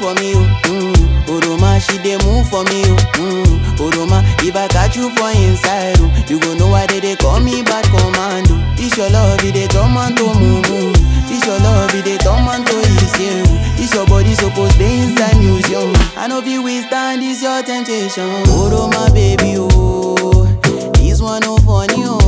for me, oh. Mm. Oroma, she dey move for me, oh. Mm. Oroma, if I catch you for inside, oh, you go know why they dey call me bad commando. This your love, it dey turn man to mumu. This your love, it dey turn man to issue. This your body supposed dey inside museum. I know if we stand this your temptation. Oroma, baby, oh, this one no funny, oh.